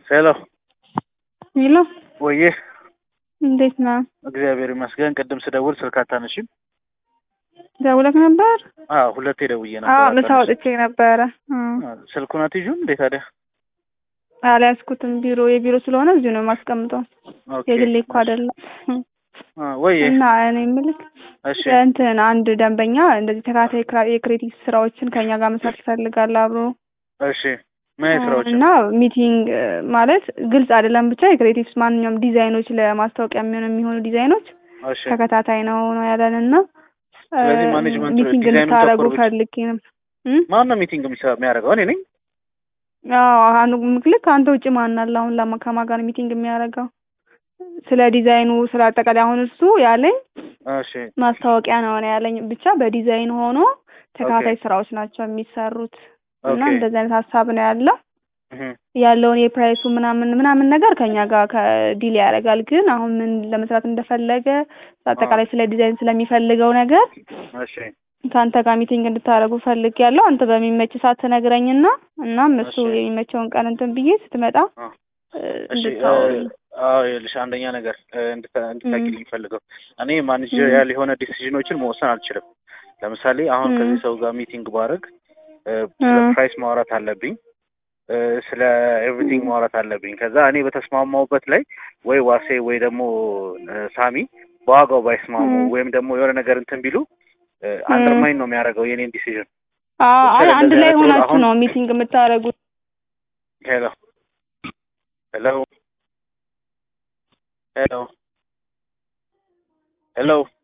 ሄሎ ሄሎ ወዬ፣ እንዴት ነህ? እግዚአብሔር ይመስገን። ቅድም ስደውል ስልክ አታነሺም? ደውለህ ነበር? አዎ ሁለቴ ደውዬ ነበር። አዎ ምሳ አታነሺም። ወጥቼ ነበረ። አዎ፣ ስልኩን አትይዥም እንዴ ታዲያ? አልያዝኩትም። ቢሮ የቢሮ ስለሆነ እዚሁ ነው የማስቀምጠው። ኦኬ። የግሌ እኮ አይደለም። አ፣ ወዬ፣ እና እኔ የምልህ እሺ፣ እንትን አንድ ደንበኛ እንደዚህ ተከታታይ ክራ- የክሬቲቭ ስራዎችን ከኛ ጋር መስራት ይፈልጋል አብሮ እሺ። ምን አይነት ስራዎች? እና ሚቲንግ እ፣ ማለት ግልጽ አይደለም ብቻ የክሬቲቭስ ማንኛውም ዲዛይኖች ለማስታወቂያ የሚሆኑ የሚሆኑ ዲዛይኖች እሺ። ተከታታይ ነው ነው ያለን እና እ፣ ስለዚህ ማኔጅመንት ሚቲንግ ዲዛይኑን እንድታደርጉ ተኮር ብቻ- ፈልጌ ነው። እም? ማን ነው ሚቲንግ የሚሰራ የሚያደርገው? እኔ ነኝ። አዎ አንዱ ምክልክ ከአንተ ውጭ ማን አለ አሁን ለማ ከማን ጋር ሚቲንግ የሚያደርገው? ስለ ዲዛይኑ ስለ አጠቃላይ አሁን እሱ ያለኝ እሺ፣ ማስታወቂያ ነው ነው ያለኝ ብቻ በዲዛይን ሆኖ ተከታታይ ኦኬ። ስራዎች ናቸው የሚሰሩት እና ኦኬ። እንደዚህ አይነት ሀሳብ ነው ያለው እህ፣ ያለውን የፕራይሱ ምናምን ምናምን ነገር ከኛ ጋር ከዲል ያደርጋል። ግን አሁን ምን ለመስራት እንደፈለገ አጠቃላይ ስለ ዲዛይን ስለሚፈልገው ነገር እሺ፣ ከአንተ ጋር ሚቲንግ እንድታደርጉ ፈልግ ያለው አንተ በሚመች ሰዓት ትነግረኝና እናም እሱ እሺ። የሚመቸውን ቀን እንትን ብዬ ስትመጣ አ፣ እ፣ እሺ። እንድታወሩ አዎ ይኸውልሽ፣ አንደኛ ነገር እ፣ እንድታ- እንድታውቂልኝ ፈልገው እኔ ማኔጀሪያል የሆነ ዲሲዥኖችን መወሰን አልችልም። ለምሳሌ አሁን ም። ከዚህ ሰው ጋር ሚቲንግ ባደርግ እ፣ ስለ ም። ፕራይስ ማውራት አለብኝ እ፣ ስለ ኤቭሪቲንግ ማውራት አለብኝ። ከዛ እኔ በተስማማውበት ላይ ወይ ዋሴ ወይ ደግሞ እ፣ ሳሚ በዋጋው ባይስማሙ ም። ወይም ደግሞ የሆነ ነገር እንትን ቢሉ አንደርማይን ነው የሚያደርገው የኔን ዲሲዥን። አዎ፣ አይ ለምሳሌ አንድ እንደዚህ ላይ አይነት ሮል ሆናችሁ አሁን- ነው ሚቲንግ የምታደርጉት። ሄሎ ሄሎ ሄሎ ሄሎ